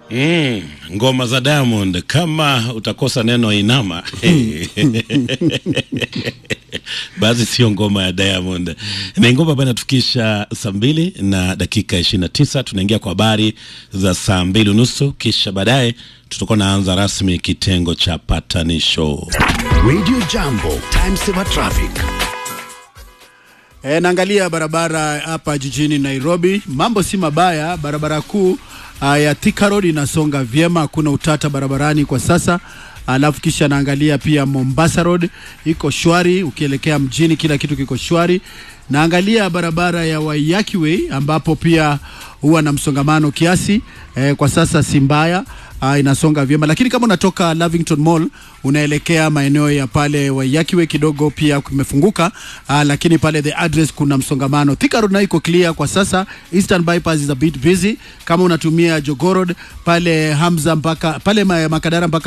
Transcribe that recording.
Mm, ngoma za Diamond kama utakosa neno inama basi sio ngoma ya Diamond. Ni ngoma ambayo inatukisha saa mbili na dakika ishirini na tisa. Tunaingia kwa habari za saa mbili unusu, kisha baadaye tutakuwa naanza rasmi kitengo cha patanisho. Radio Jambo, time saver traffic. E, naangalia barabara hapa jijini Nairobi, mambo si mabaya. Barabara kuu uh, ya Thika Road inasonga vyema, hakuna utata barabarani kwa sasa. Alafu kisha naangalia pia Mombasa Road iko shwari, ukielekea mjini kila kitu kiko shwari. Naangalia barabara ya Waiyaki Way ambapo pia huwa na msongamano kiasi eh, kwa sasa si mbaya. Uh, inasonga vyema, lakini kama unatoka Lavington Mall unaelekea maeneo ya pale Waiyaki Way kidogo pia kumefunguka, uh, lakini pale the address kuna msongamano. Thika Road nayo iko clear kwa sasa. Eastern Bypass is a bit busy. Kama unatumia Jogoo Road pale Hamza mpaka pale Makadara mpaka